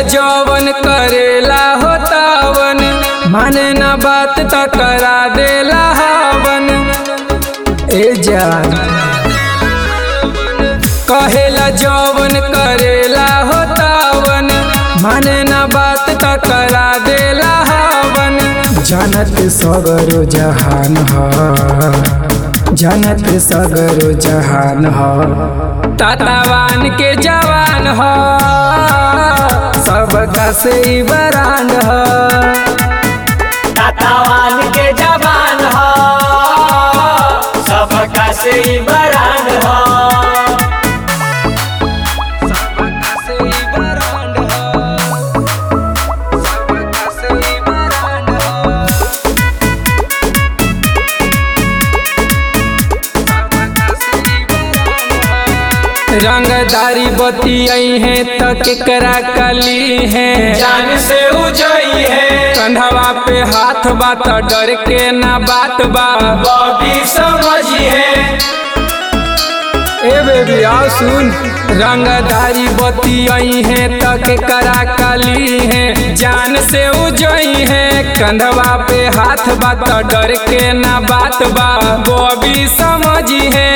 जवन करेला हो तावन माने ना बात त करा देला हवन ए जान कहेला जवन करेला हो तावन माने ना बात त करा देला हवन जानत सगरो जहान ह जानत सगरो जहान ह तातावान के जवान ह सबका से ही बरांड ह तातावान के जवान हो सबका से ही बरान हो सबका से ही बरांड ह सबका से ही बरांड ह सबका से ही बरांड ह रंगदारी बतियाई है त केकरा कली है जान से उजई है कंधवा पे हाथ बा त डर के ना बात बा बॉबी समझी है ए बेबी आओ सुन रंगदारी बतियाई है त केकरा कली है जान से उजई है कंधवा पे हाथ बा त डर के ना बात बा बॉबी समझी है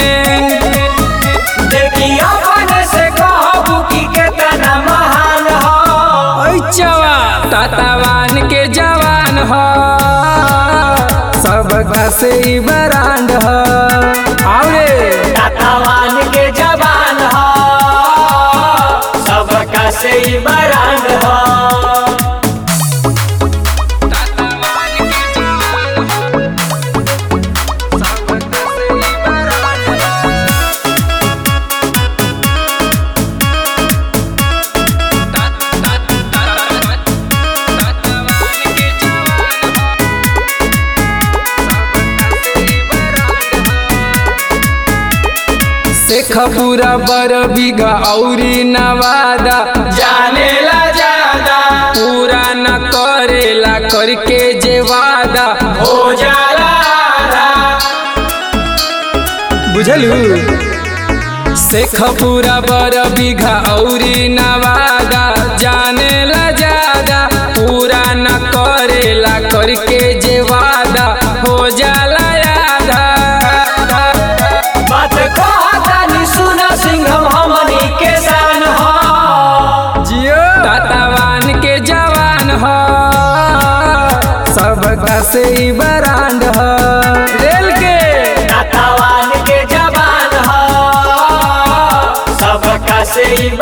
देखियो अपन से कहबू की केतना महान हो ऐचवा तातावान के जवान ह सबका से ही बरांड ह आवरे तातावान के जवान हो सबका से ही बरान हो तातावान के जवान ह सबका से ही बरांड ह शेखपुरा बर बीघा औरी नवादा जाने ला ज्यादा पूरा न करेला करके जे वादा हो जाला आधा। बुझलू शेखपुरा बर बीघा औरी नवादा जाने ला ज्यादा पूरा न करेला करके जे वादा हो जाला आधा बात कहतानी सुना सिंघम हमनी के शान हो जियो तातावान के जवान ह सबका से ही बरांड ह रेल के तातावान के जवान हो सबका से ही